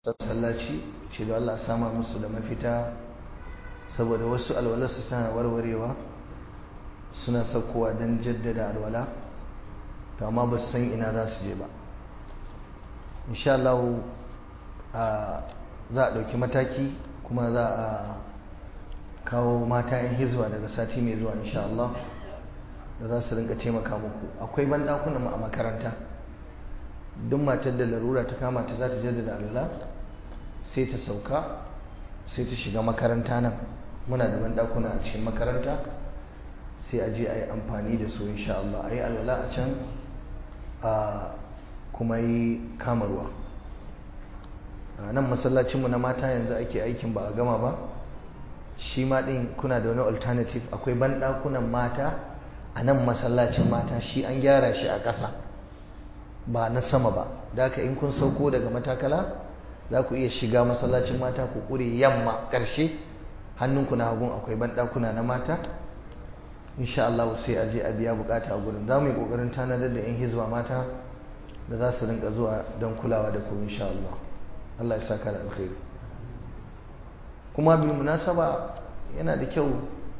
sallaci shi da Allah sama musu da mafita saboda wasu alwalarsu tana warwarewa suna saukowa don jaddada alwala to amma ba su san ina za su je ba insha Allah za a ɗauki mataki kuma za a kawo mata yan hizba daga sati mai zuwa insha Allah da za su rinka taimaka muku akwai banɗakunan a makaranta duk matar da larura ta kama ta za ta jaddada alwala sai ta sauka sai ta shiga makaranta nan muna da banɗakuna a cikin makaranta sai a je a yi amfani da su insha Allah a yi alwala a can a kuma yi kamarwa a nan masallacinmu na mata yanzu ake aikin ba a gama ba shi ma ɗin kuna da wani alternative akwai banɗakunan mata a nan masallacin mata shi an gyara shi a ƙasa ba na sama ba da haka in kun sauko daga matakala za ku iya shiga masallacin mata ku ƙure yamma ƙarshe hannunku na hagun akwai banɗakuna na mata insha Allah sai a je a biya bukata a gurin za mu yi ƙoƙarin tanadar da 'yan hizba mata da za su rinka zuwa don kulawa da ku insha Allah Allah ya saka da alkhairi kuma bil munasaba yana da kyau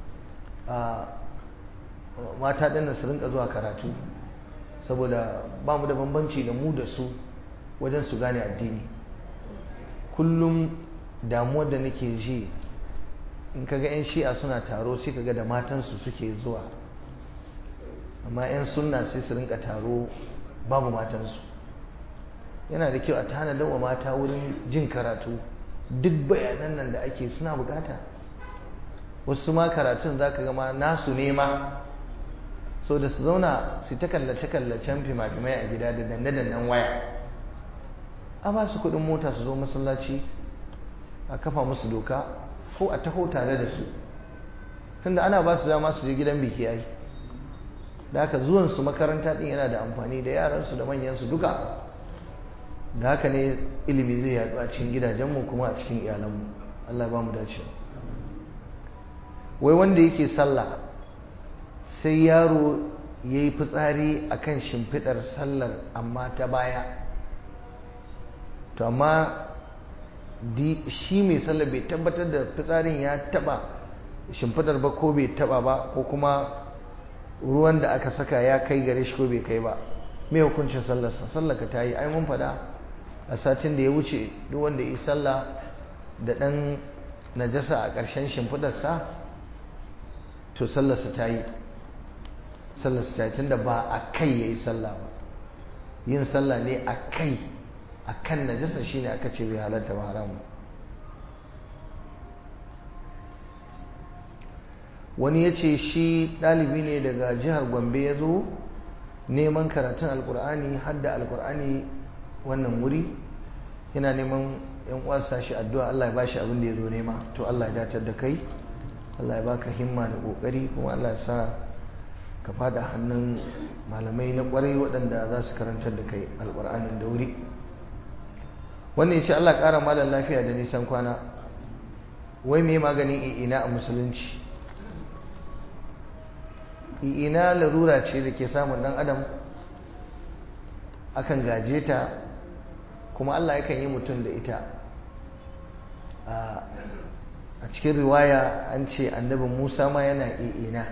a mata ɗin su rinka zuwa karatu saboda ba mu da bambanci da mu da su wajen su gane addini kullum damuwar da nake ji in kaga 'yan shi'a suna taro sai kaga da matansu suke zuwa amma 'yan sunna sai su rinka taro babu matansu yana da kyau a tanadar wa mata wurin jin karatu duk bayanan nan da ake suna bukata wasu ma karatun za ka gama nasu nema so da su zauna su ta kallace-kallacen fima-fimai a gida da danne-dannen waya a ba su kudin mota su zo masallaci a kafa musu doka ko a taho tare da su tunda ana ba su dama su je gidan biki yayi da haka zuwansu makaranta din yana da amfani da yaransu da manyansu duka da haka ne ilimi zai yatsu a cikin gidajenmu kuma a cikin iyalanmu Allah ba mu dace wai wanda yake sallah sai yaro ya yi fitsari a kan shimfiɗar sallar amma ta baya to amma shi mai sallar bai tabbatar da fitsarin ya taɓa shimfiɗar ba ko bai taɓa ba ko kuma ruwan da aka saka ya kai gare shi ko bai kai ba mai hukuncin sallarsa sallaka ta yi ai mun faɗa a satin da ya wuce duk wanda yi sallah da ɗan najasa a ƙarshen shimfiɗarsa to sallarsa ta yi sallarsa ta yi tunda ba a kai ya yi sallah ba yin sallah ne a kai a kan najasa shi ne aka ce bai halatta ba haramu wani ya ce shi ɗalibi ne daga jihar gombe ya zo neman karatun alkur'ani hadda alkur'ani wannan wuri yana neman yan uwansa shi addu'a Allah ya bashi abin da ya zo nema to Allah ya datar da kai Allah ya baka himma da kokari kuma Allah ya sa ka fada hannun malamai na kwarai waɗanda za su karantar da kai alkur'anin da wuri wannan ya ce Allah ƙara malam lafiya da nisan kwana wai me maganin i'ina a musulunci i'ina larura ce da ke samun ɗan adam akan gaje ta kuma Allah yakan yi mutum da ita a cikin riwaya an ce annabin Musa ma yana i'ina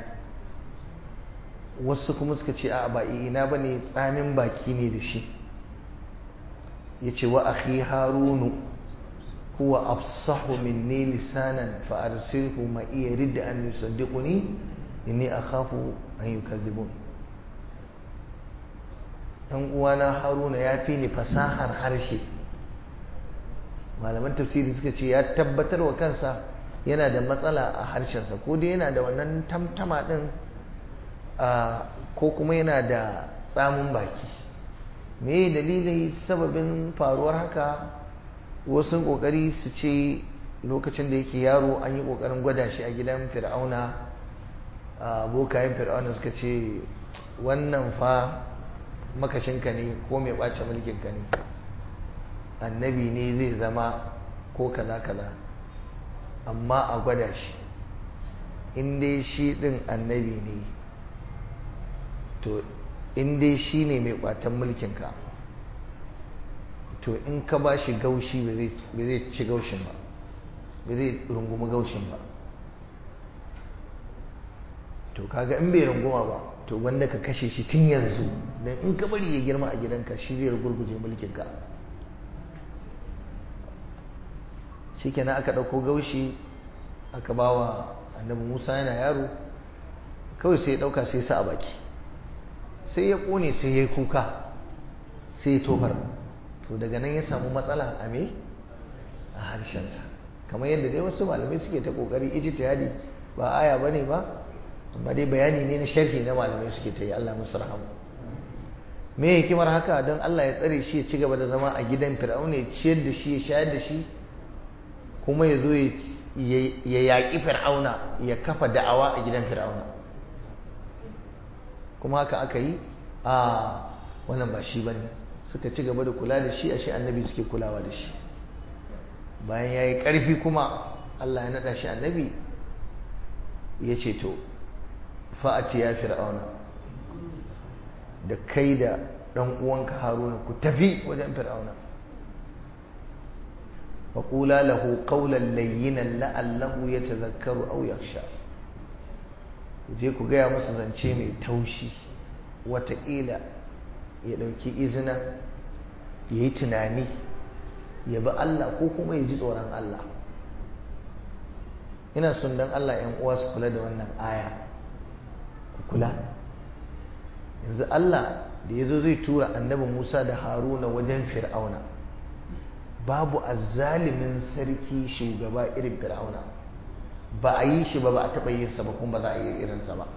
wasu kuma suka ce a ba i'ina ba ne tsamin baki ne da shi ya ce wa akhi harunu huwa afsahu minni lisanan fa arsilhu ma iya ridda an yusaddiquni inni akhafu an yukadhibun dan uwana haruna ya fi ni fasahar harshe malaman tafsiri suka ce ya tabbatar wa kansa yana da matsala a harshensa ko dai yana da wannan tamtama din ko kuma yana da tsamun baki me dalilin sababin faruwar haka wasu kokari su ce lokacin da yake yaro an yi kokarin gwada shi a gidan fir'auna bokayen fir'auna suka ce wannan fa makashinka ne ko mai ɓace mulkinka ne annabi ne zai zama ko kaza kaza amma a gwada shi in dai shi ɗin annabi ne to in dai shi ne mai ƙwatan mulkinka to in ka ba shi gaushi ba zai ci gaushin ba ba zai rungumi gaushin ba to kaga in bai runguma ba to wanda ka kashe shi tun yanzu don in ka bari ya girma a gidanka shi zai gurguje mulkinka shi kenan aka ɗauko gaushi aka ba wa annabi musa yana yaro kawai sai ya ɗauka sai sa a baki sai ya ƙone sai ya yi kuka sai ya tofar to daga nan ya samu matsala a me a harshensa kamar yadda dai wasu malamai suke ta ƙoƙari ijtihadi ba aya bane ba amma dai bayani ne na sharhi na malamai suke ta yi Allah musu rahama me hikimar haka don Allah ya tsare shi ya ci gaba da zama a gidan fir'auna ya ciyar da shi ya shayar da shi kuma ya zo ya yaƙi fir'auna ya kafa da'awa a gidan fir'auna kuma haka aka yi a wannan ba shi bane suka ci gaba da kula da shi a shi annabi suke kulawa da shi bayan ya yi ƙarfi kuma Allah ya naɗa shi annabi ya ce to fa'ati ya fir'auna da kai da ɗan uwanka haruna ku tafi wajen fir'auna faƙula lahu ƙaunar layyinan la'allahu ya tazakkaru au yaksha ku je ku gaya masa zance mai taushi wataƙila ya ɗauki izina ya yi tunani ya bi Allah ko kuma ya ji tsoron Allah ina son don Allah ‘yan uwa su kula da wannan aya ku kula yanzu Allah da ya zo zai tura annabi Musa da Haruna wajen fir'auna babu azzalimin sarki shugaba irin fir'auna ba a yi shi ba ba a taɓa yin sa ba kuma ba za a yi irinsa ba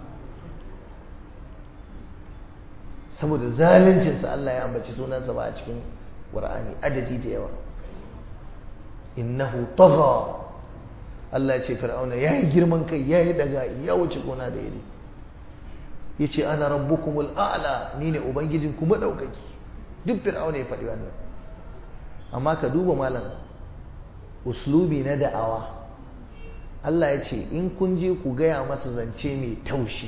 saboda zaluncinsa Allah ya ambaci sunansa ba a cikin ƙur'ani adadi da yawa innahu tagha Allah ya ce fir'auna yayi girman kai yayi daga ya wuce gona da iri yace ana rabbukumul a'la ni ne ubangijin ku madaukaki duk fir'auna ya faɗi wannan amma ka duba malam uslubi na da'awa Allah ya ce in kun je ku gaya masa zance mai taushi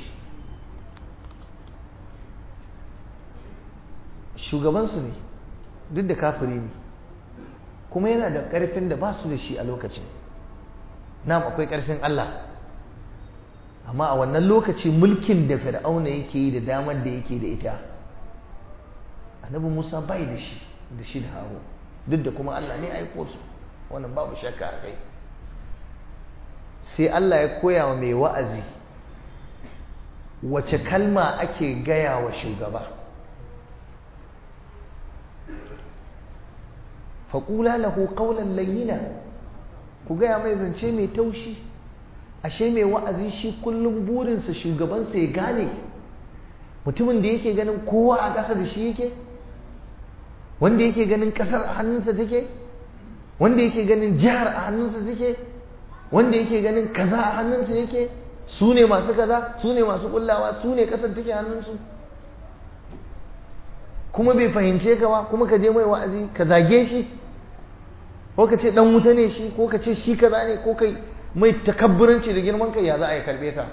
shugabansu ne duk da kafiri ne kuma yana da ƙarfin da ba su da shi a lokacin nam akwai ƙarfin Allah amma a wannan lokaci mulkin da fir'auna yake yi da damar da yake da ita annabi musa bai da shi da shi da haro duk da kuma Allah ne aiko su wannan babu shakka a kai sai Allah ya koya wa mai wa'azi wace kalma ake gaya wa shugaba faƙula lahu ƙaunar layyina ku gaya mai zance mai taushi ashe mai wa'azi shi kullum burinsa shugabansa ya gane mutumin da yake ganin kowa a ƙasa da shi yake wanda yake ganin ƙasar a hannunsa take wanda yake ganin jihar a hannunsa take wanda yake ganin kaza a hannunsa yake su ne masu kaza su ne masu kullawa su ne ƙasar take hannunsu kuma bai fahimce ka ba kuma ka je mai wa'azi ka zage shi ko ka ce dan wuta ne shi ko ka ce shi kaza ne ko kai mai takabburanci da girman kai ya za a yi karbe ka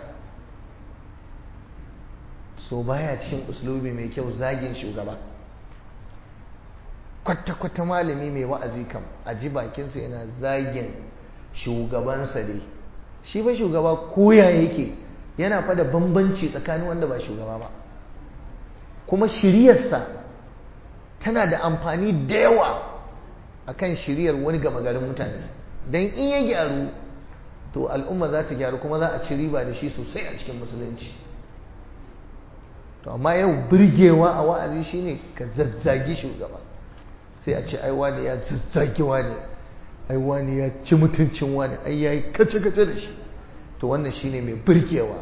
so baya cikin uslubi mai kyau zagin shugaba kwata-kwata malami mai wa'azi kam a ji bakinsa yana zagin shugabansa dai shi ba shugaba koya yake yana fada bambanci tsakanin wanda ba shugaba ba kuma shiryarsa tana da amfani da yawa akan shiryar wani gama garin mutane don in ya gyaru to al'umma za ta gyaru kuma za a ci riba da shi sosai a cikin musulunci to amma yau birgewa a wa'azi shine ka zazzagi shugaba sai a ce ai wani ya zazzagi wani ai wani ya ci mutuncin wani ai yayi kace kace da shi to wannan shine mai birgewa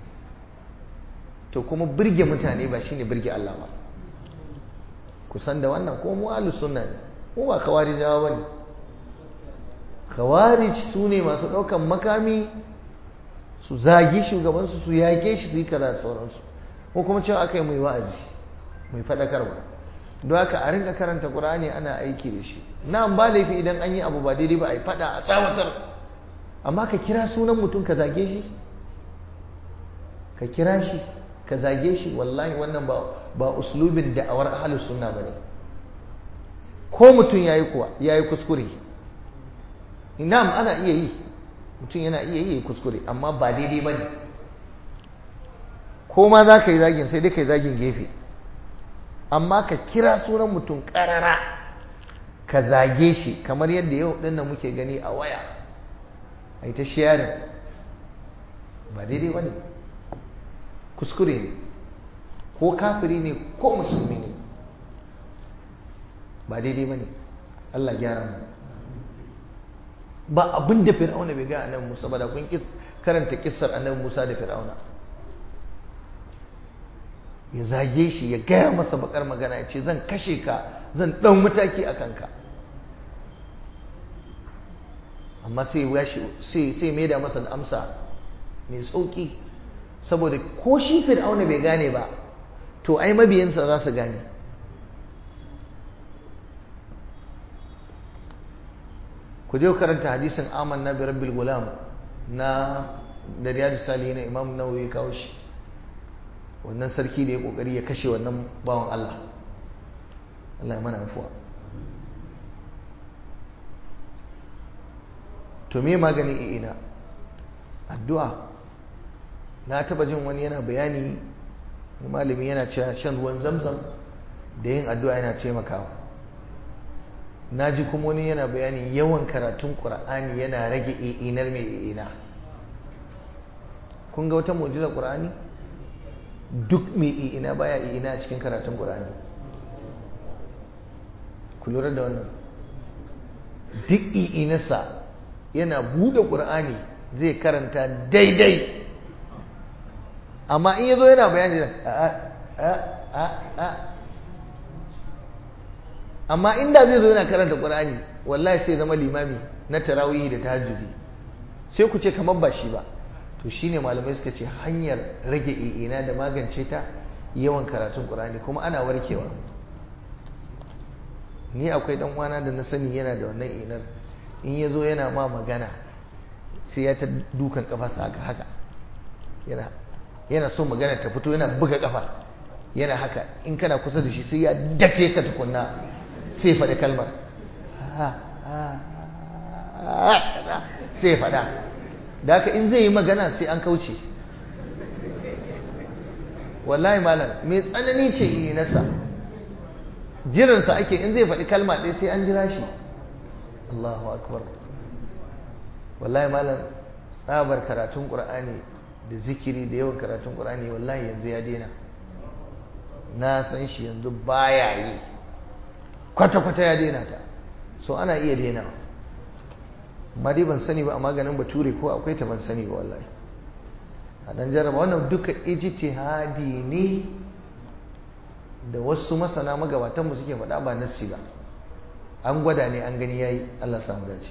to kuma birge mutane ba shine birge Allah ba kusan da wannan ko mu ahlus sunna ne mu ba khawarijawa bane khawarij su ne masu ɗaukan makami su zagi shugabansu su yake shi su yi kaza da sauransu ko kuma cewa aka yi mai wa'azi mai faɗakarwa don haka a rinka karanta ƙur'ani ana aiki da shi na ba laifi idan an yi abu ba daidai ba a yi faɗa a tsawatar amma ka kira sunan mutum ka zage shi ka kira shi ka zage shi wallahi wannan ba ba uslubin da'awar ahlus sunna bane ko mutum ya yi kuwa ya yi kuskure inam ana iya yi mutum yana iya yi kuskure amma ba daidai ba ne ko ma za ka yi zagin sai dai ka yi zagin gefe amma ka kira sunan mutum ƙarara ka zage shi kamar yadda yau ɗin da muke gani a waya a yi ta sharing ba daidai ba ne kuskure ne ko kafiri ne ko musulmi ne ba daidai ba ne Allah gyara mu ba abin da fir'auna bai ga annabi Musa ba da kun karanta kissar annabi Musa da fir'auna ya zage shi ya gaya masa bakar magana ya ce zan kashe ka zan ɗau mataki a kanka amma sai sai sai mai da masa da amsa mai sauki saboda ko shi fir'auna bai gane ba to ai mabiyansa za su gane ku je karanta hadisin aman na rabbil gulam na da riyadu salihin na imam nawawi kawo shi wannan sarki da ya kokari ya kashe wannan bawan Allah Allah ya mana afuwa to me magani ina addu'a na taba jin wani yana bayani malami yana cewa shan ruwan zamzam da yin addu'a yana taimakawa na ji kuma wani yana bayani yawan karatun ƙur'ani yana rage inar mai ina kun ga wata mujizar ƙur'ani duk mai ina baya ina a cikin karatun ƙur'ani ku lura da wannan duk inarsa yana buɗe ƙur'ani zai karanta daidai amma in ya zo yana bayani amma inda zai zo yana karanta ƙur'ani wallahi sai zama limami na tarawih da tahajjudi sai ku ce kamar ba shi ba to shine malamai suka ce hanyar rage i'ina da magance ta yawan karatun ƙur'ani kuma ana warkewa ni akwai dan uwana da na sani yana da wannan inar in ya zo yana ma magana sai ya ta dukan kafarsa haka haka yana yana so magana ta fito yana buga kafa yana haka in kana kusa da shi sai ya dafe ka tukunna sai faɗi kalmar sai faɗa da haka in zai yi magana sai an kauce wallahi malam mai tsanani ce yi nasa jiransa ake in zai faɗi kalma ɗaya sai an jira shi Allahu akbar wallahi malam tsabar karatun ƙur'ani da zikiri da yawan karatun ƙur'ani wallahi yanzu ya daina na san shi yanzu baya yi kwata-kwata ya daina ta so ana iya daina amma dai ban sani ba a maganin bature ko akwai ta ban sani ba wallahi a dan jarraba wannan duka ijtihadi ne da wasu masana magabatanmu suke faɗa ba nassi ba an gwada ne an gani yayi Allah samu dace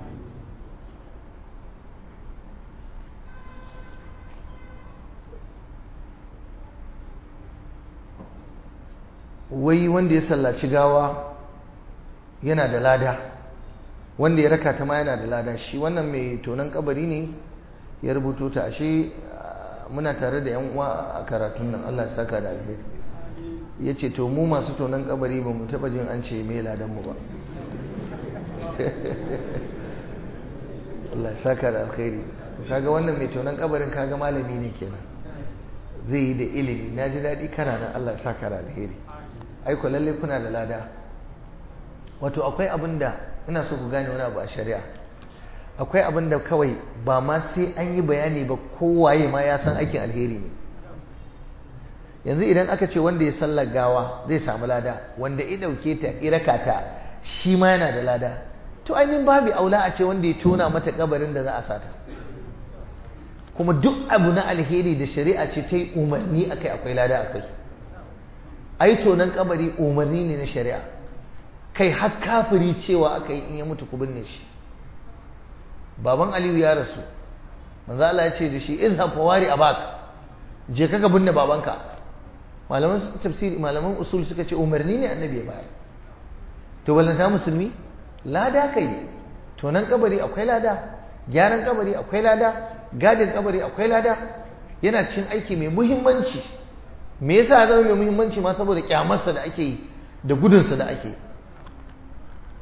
wai wanda ya sallaci gawa yana da lada wanda ya raka ta ma yana da lada shi wannan mai tonon kabari ne ya rubuto ta ashe muna tare da yan uwa a karatun nan Allah ya saka da alheri ya ce to mu masu tonon kabari ba mu taba jin an ce mai ladan mu ba Allah ya saka da alheri kaga wannan mai tonon kabarin kaga malami ne kenan zai yi da ilimi na ji daɗi kana nan Allah ya saka da alheri aiko lalle kuna da lada wato akwai abin da ina so ku gane wani abu a shari'a akwai abin da kawai ba ma sai an yi bayani ba kowaye ma ya san aikin alheri ne yanzu idan aka ce wanda ya sallar gawa zai samu lada wanda ya dauke ta iraka ta shi ma yana da lada to ainihin babu aula a ce wanda ya tona mata kabarin da za a sata kuma duk abu na alheri da shari'a ce ta yi umarni akai akwai lada akai ai tonan kabari umarni ne na shari'a kai har kafiri cewa aka yi in ya mutu ku binne shi baban aliyu ya rasu manzo Allah ya ce da shi izhab fawari abak je ka ka binne babanka malaman tafsiri malaman usul suka ce umarni ne annabi ya bayar to ballanta musulmi lada kai tonan kabari akwai lada gyaran kabari akwai lada gadin kabari akwai lada yana cikin aiki mai muhimmanci me yasa ya zama mai muhimmanci ma saboda kyamarsa da ake yi da gudunsa da ake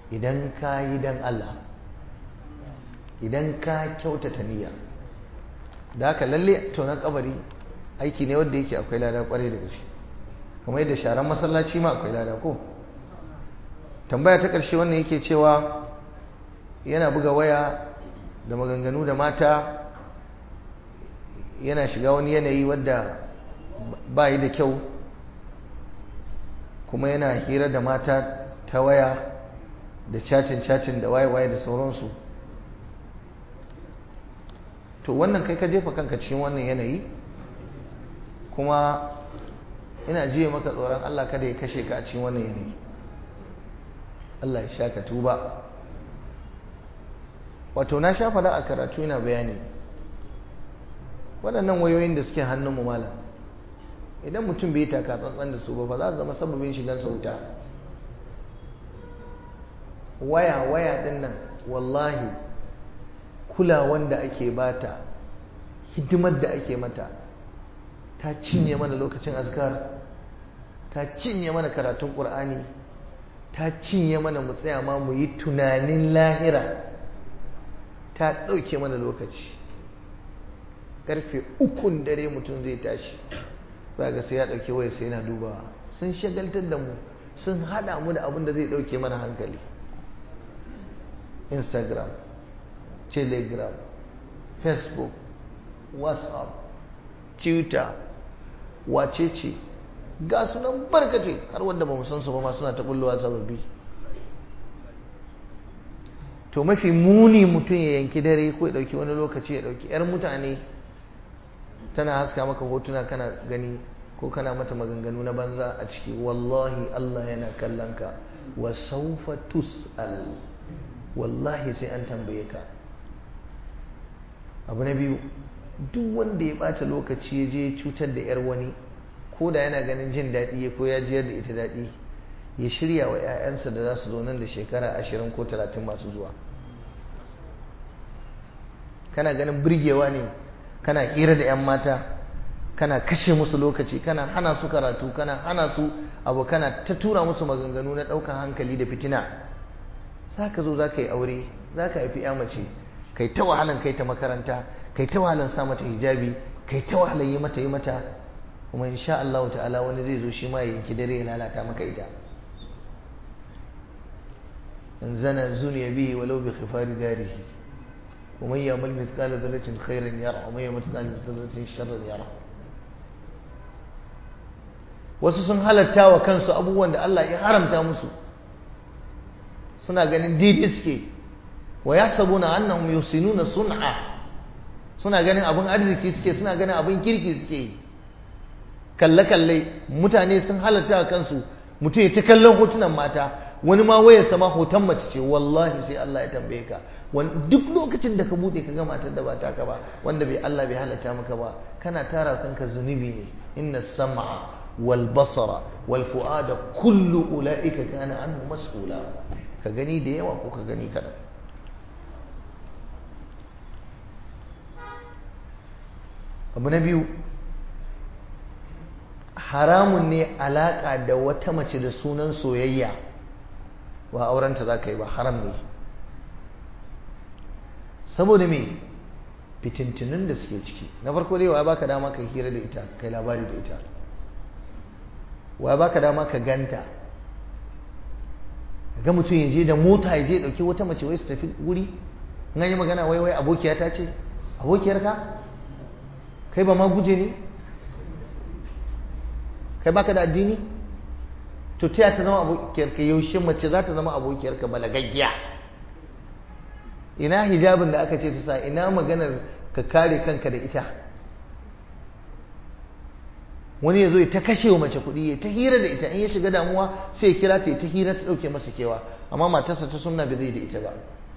idan ka yi don Allah idan ka kyautata niyya da haka lalle tonon kabari aiki ne wanda yake akwai lada kwarai da gaske kamar yadda sharan masallaci ma akwai lada ko tambaya ta ƙarshe wannan yake cewa yana buga waya da maganganu da mata yana shiga wani yanayi wadda ba yi da kyau kuma yana hira da mata ta waya da cacin-cacin da waye-waye da sauransu to wannan kai ka jefa kanka cikin wannan yanayi kuma ina jiye maka tsoron Allah kada ya kashe ka a cikin wannan yanayi Allah ya sha ka tuba wato na sha fada a karatu yana bayani waɗannan wayoyin da suke hannunmu malam idan mutum bai taka tsantsan da su ba ba za su zama sababin shigan sauta waya waya ɗin nan wallahi kulawan da ake bata hidimar da ake mata ta cinye mana lokacin azkar ta cinye mana karatun ƙur'ani ta cinye mana mu tsaya ma mu yi tunanin lahira ta ɗauke mana lokaci ƙarfe ukun dare mutum zai tashi za ga sai ya ɗauke waya sai yana dubawa sun shagaltar da mu sun haɗa mu da abin da zai ɗauke mana hankali instagram telegram facebook whatsapp twitter wacece ga sunan barkace har wanda ba san su ba ma suna ta bullowa sababbi to mafi muni mutum ya yanki dare ko ya dauki wani lokaci ya dauki yar mutane tana haska maka hotuna kana gani ko kana mata maganganu na banza a ciki wallahi Allah yana kallon ka wa sawfa tus'al wallahi sai an tambaye ka abu na biyu duk wanda ya bata lokaci ya je cutar da yar wani ko da yana ganin jin daɗi ko ya jiyar da ita daɗi ya shirya wa 'ya'yansa da za su zo nan da shekara ashirin ko talatin masu zuwa kana ganin birgewa ne kana hira da 'yan mata kana kashe musu lokaci kana hana su karatu kana hana su abu kana ta tura musu maganganu na ɗaukan hankali da fitina za ka zo za ka yi aure za ka haifi 'ya mace kai ta wahalan kai ta makaranta kai ta wahalan sa mata hijabi kai ta wahalan yi mata yi mata kuma insha Allah ta'ala wani zai zo shi ma ya yanki dare ya lalata maka ita in zana zuniya bihi walau bi khifari darihi wa man ya'mal mithqala dharratin khairan yara wa man ya'mal mithqala dharratin sharran yara wasu sun halatta wa kansu abubuwan da Allah ya haramta musu suna ganin daidai suke wa yasabuna annahum yusinuna sun'a suna ganin abin arziki suke suna ganin abin kirki suke yi kalle-kalle mutane sun halatta a kansu mutum ya ta kallon hotunan mata wani ma wayar sama hoton mace ce wallahi sai Allah ya tambaye ka duk lokacin da ka bude ka ga matar da ba ta ka ba wanda bai Allah bai halatta maka ba kana tara kanka zunubi ne inna sam'a wal basara wal fu'ada kullu ulaika kana anhu mas'ula ka gani da yawa ko ka gani kaɗan abu na biyu haramun ne alaƙa da wata mace da sunan soyayya ba aurenta za ka yi ba haram ne saboda me fitintunin da suke ciki na farko dai wa baka dama ka hira da ita kai labari da ita wa baka dama ka ganta ga mutum ya je da mota ya je dauki wata mace wai su tafi wuri in yi magana wai wai abokiya ta ce abokiyar ka kai ba ma guje ne kai baka da addini to ta ta zama abokiyar ka yaushe mace za ta zama abokiyar ka balagaggiya ina hijabin da aka ce ta sa ina maganar ka kare kanka da ita wani ya zo ya ta kashe wa mace kuɗi ya ta hira da ita in ya shiga damuwa sai ya kira ta ya ta hira ta ɗauke masa kewa amma matarsa ta sunna bai zai da ita ba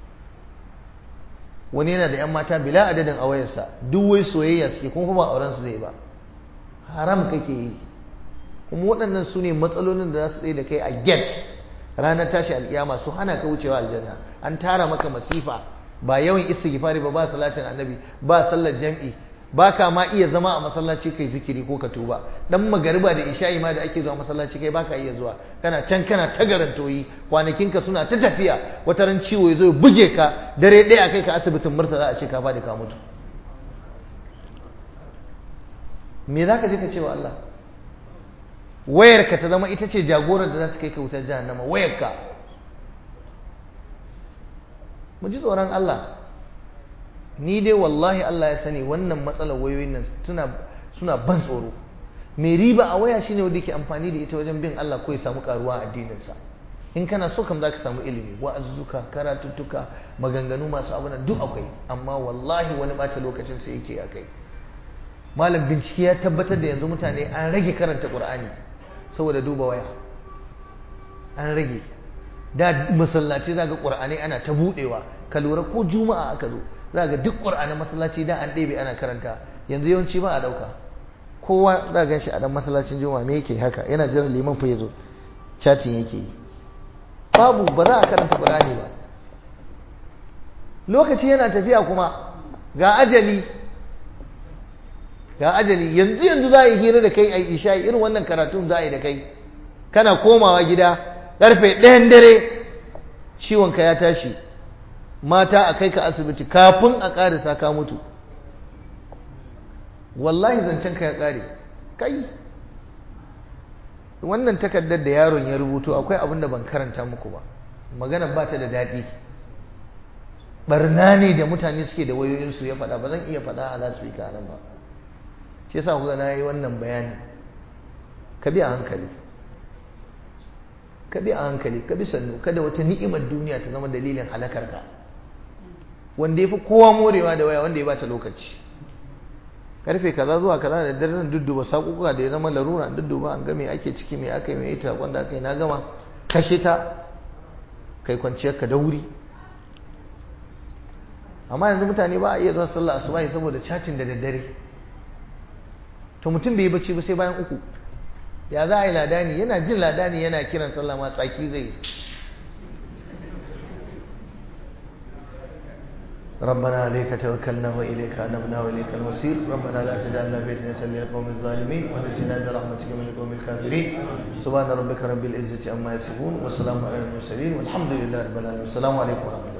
wani yana da 'yan mata bila adadin a wayarsa duk wai soyayya suke kuma ba auren su zai ba haram kake yi kuma waɗannan su ne matsalolin da za su tsaye da kai a get ranar tashi alƙiyama su hana ka wucewa aljanna an tara maka masifa ba yawan istighfari ba ba salatin annabi ba sallar jam'i ba ka ma iya zama a masallaci kai zikiri ko ka tuba dan magariba da isha'i ma da ake zuwa masallaci kai baka iya zuwa kana can kana ta garantoyi kwanakinka suna ta tafiya wata ran ciwo ya zo ya buge ka dare ɗaya kai ka asibitin murtala a ce ka faɗi ka mutu me za ka je ka ce wa Allah wayarka ta zama ita ce jagorar da za ta kai ka wutar jahannama wayarka mu ji tsoron Allah ni dai wallahi Allah ya sani wannan matsalar wayoyin nan suna suna ban tsoro mai riba a waya shine wanda yake amfani da ita wajen bin Allah ko ya samu karuwa a addininsa in kana so kam zaka samu ilimi wa'azzuka karatuttuka maganganu masu abu duk akwai amma wallahi wani bata lokacin sa yake akai malam bincike ya tabbatar da yanzu mutane an rage karanta qur'ani saboda duba waya an rage da masallaci zaga qur'ani ana ta budewa ka lura ko juma'a aka zo zaga duk qur'ani masallaci da an ɗebe ana karanta yanzu yawanci ba a dauka kowa za gan shi a dan masallacin juma'a me yake haka yana jiran liman fa yazo chatting yake yi babu ba za a karanta qur'ani ba lokaci yana tafiya kuma ga ajali ga ajali yanzu yanzu za a yi hira da kai a isha irin wannan karatun za a yi da kai kana komawa gida karfe ɗayan dare ciwonka ya tashi mata a kai ka asibiti kafin a ƙarisa ka mutu wallahi zancen ka ya ƙare kai wannan takardar da yaron ya rubuto akwai abin da ban karanta muku ba maganar ba ta da daɗi barna ne da mutane suke da wayoyinsu ya faɗa ba zan iya faɗa a lasfika nan ba shi yasa kuka na yi wannan bayani ka bi a hankali ka bi a hankali ka bi sannu kada wata ni'imar duniya ta zama dalilin halakar ka wanda ya fi kowa morewa da waya wanda ya bata lokaci karfe kaza zuwa kaza da dare nan dudduba sakuka da ya zama larura dudduba an ga me ake ciki me aka yi me ita wanda aka yi na gama kashe ta kai kwanciyar ka da wuri amma yanzu mutane ba a iya zuwa sallah asubahi saboda cacin da daddare to mutum bai yi bacci ba sai bayan uku ya za a yi ladani yana jin ladani yana kiran sallah ma tsaki zai ربنا عليك توكلنا وإليك أنبنا وإليك المصير ربنا لا تجعلنا فتنة للقوم الظالمين ونجنا برحمتك من القوم الكافرين سبحان ربك رب العزة عما يصفون وسلام على المرسلين والحمد لله رب العالمين السلام عليكم ورحمة الله